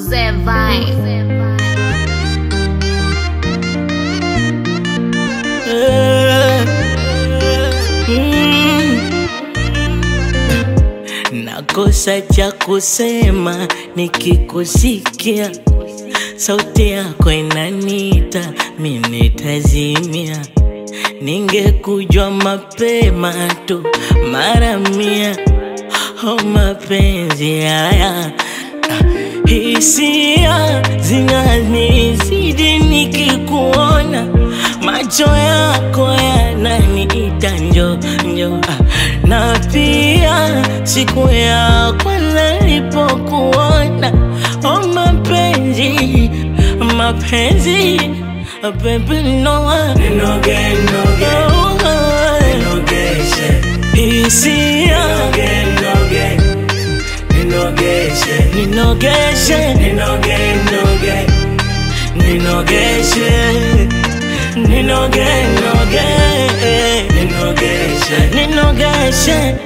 Mose Vibe. Nakosa cha kusema nikikusikia, sauti yako inanita, mimi nitazimia. Ningekujua mapema tu mara mia, oh mapenzi haya ah, hisia zinanizidi nikikuona, macho yako yananiita njo njo, ah, na pia siku ya kwanza nilipokuona, oh mapenzi mapenzi ah, baby no Ninoge, noge, ninogeshe, hisia noge, ninogeshe, ninogeshe ninoge, noge, ninogeshe ninoge noge ninogeshe, ninogeshe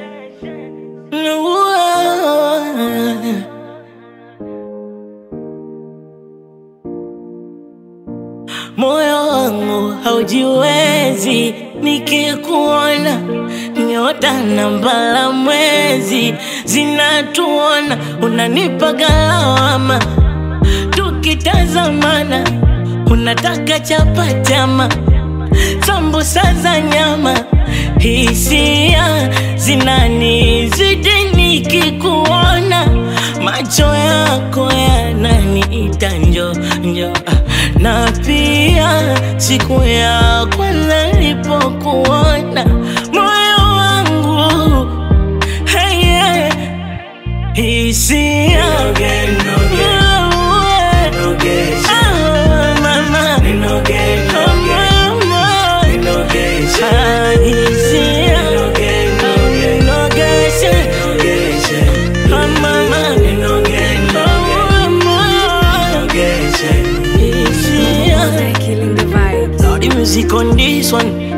moyo wangu haujiwezi nikikuona nyota na mbala mwezi zinatuona unanipa galawama tukitazamana unataka chapatama sambusa za nyama hisia zinanizidi nikikuona macho yako yananiita njo njo ah, na pia siku ya kwanza nilipokuona moyo wangu hey, yeah, hisia noge, noge, nogeshe, Ah, mama ninoge, noge, mama ninogeshe, Ah, hisia noge, noge, Nogeshe, nogeshe, ah, mama ninoge, noge, nogeshe. Hisia Killing the vibes. The music on this one